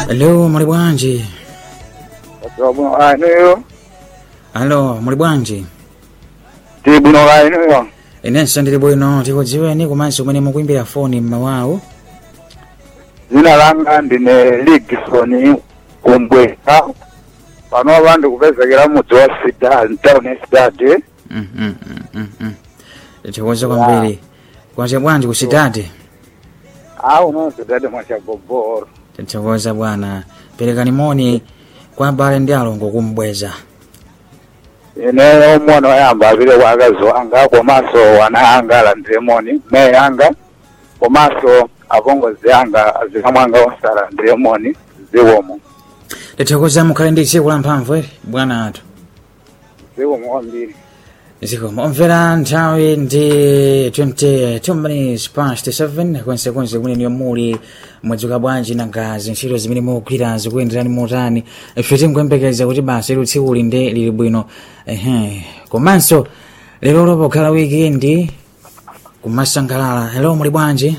Hello, muli bwanji? Watu bwino ainiyo Alo, muli bwanji? ti bwino ainiyo Inenso ndili bwino tikudziweni komanso kumene mukuimbira foni mmawawo. dzina langa ndine Ligson Kumbweka pano vandu kupezekera mudzi wa Sidad town ya Sidad Mm, mm, mm, mm, mm. Tikuwuza kwambiri. Kwacha bwanji ku Sidadi? au no Sidad mwachagogoro Tikuwuza bwana. Perekani moni kwa abale ndi alongo kumbweza. ine omwana wayamba apite kwa akazi wanga komanso wana anga alandire moni meyi anga komanso apongozi anga azikamwa anga onse alandire moni ziwomo Tikuwuza mukhale ndi tsiku la mphamvu eri bwana athu. ziwomo kwambiri zikomo omvera nthawi ndi 22 minutes past 7 kwensekonse kumene muli mwadzuka bwanji nanga zintchito zimene mukugwira zikuyenderani motani ife tikuyembekeza kuti basi lero tsiku linde lili bwino ehe komanso lero lopokhala wikendi kumasangalala hello muli bwanji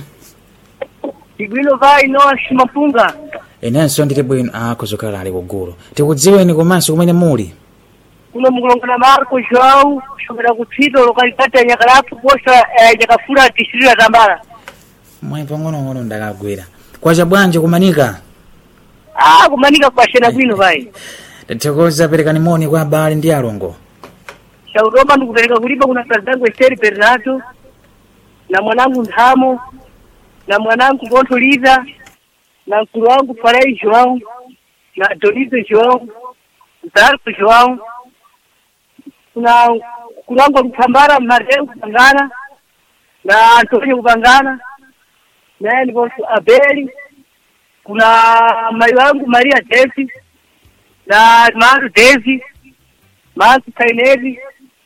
Igwilo vai no shimapunga. inenso ndili bwino akuzokhala ali kugulu tikudziweni komanso kumene muli Kuno mukulongana Marco João, kushokera kutsito lokalidade ya Nyakalapu posta eh, Nyakafura district ya Tambara. mwayi pang'onong'ono ndakagwira kwacha bwanji kumanika Ah, kumanika kwa shena bwino vai. tathokoza perekani moni kwa abale ndi alongo Shauroma ndikupereka kulipa kuna kazangu Esteri Bernardo na mwanangu Ndhamo na mwanangu Gontoliza na mkulu wangu Farei João na Donizo João Zarco João kuna mkulu wangu Lukambara Mareu Kupangana na Antonio Kupangana naye ndipo Abeli kuna mai wangu Maria Desi na Maru Desi Masu Kainezi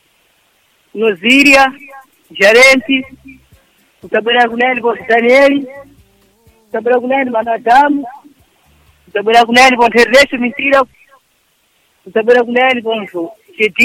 Noziria Jarenti kutabwera kunani po Danieli kutabwera kunani manadamu kutabwera kunani po Ntereshi Misira kutabwera kunani po Chedi